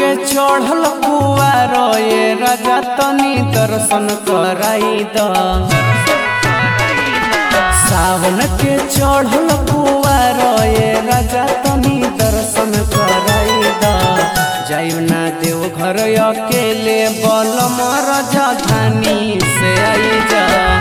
के चढ़ल कुआर ये राजा तनी दर्शन कराई द सावन के चढ़ल कुआर ये राजा तनी दर्शन कराई द जाइब ना देव घर अकेले बलम राजा धानी से आई जा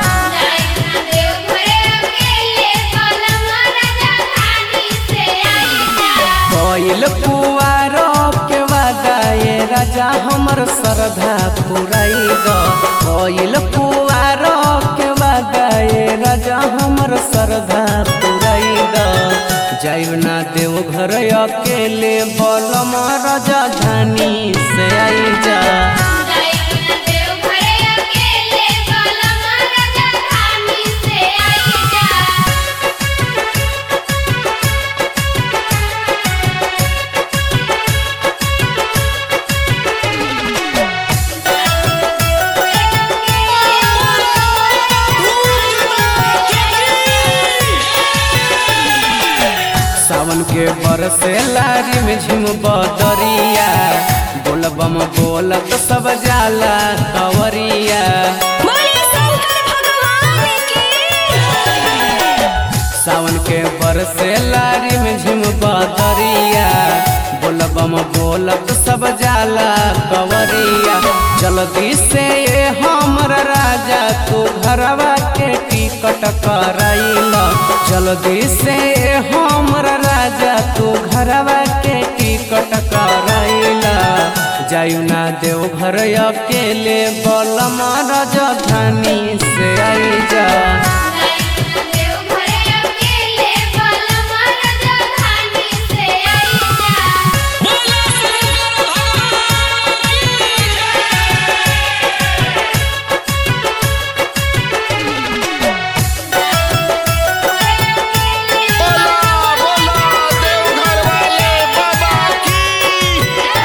कोइल कुआर के वादा ये राजा हमर श्रद्धा पुराई द कोइल कुआर के वादा ये राजा हमर श्रद्धा पुराई द जाइब ना देव घर अकेले बलम राजा धानी से आई जा सावन के बरसे लारी में झिम बदरिया बोलबम बोलत सब जाला कवरिया सावन के बरसे लारी में झिम बदरिया बोलबम बोलत सब जाला कवरिया जल्दी से ये हमर राजा तू घरवा के टिकट कराइल जल्दी से ये हमर राजा तू घरवा के टिकट कराइल जायु ना देव घर अकेले बलम राजधानी से आई जा बोला बोला देवघर वाले बाबा की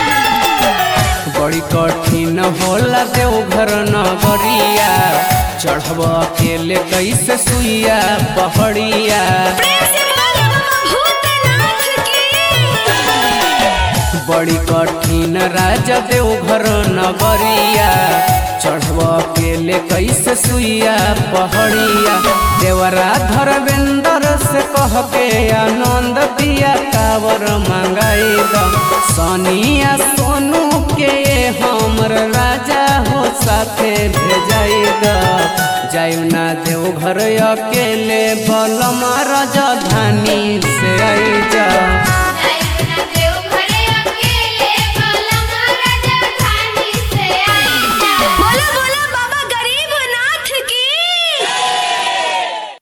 बड़ी कठिन होला देवघर नगरिया चढ़ब अकेले कैसे सुइया पहड़िया बड़ी कठिन राजा देवघर नगरिया चढ़ब अकेले कैसे सुइया पहड़िया देवरा धर्मेंद्र से कह के आनंद दिया कावर मंगाई द सोनिया सोनू के हमर राजा हो साथे भेजाई द जायु ना देव घर अकेले बलम राजधानी से आई जा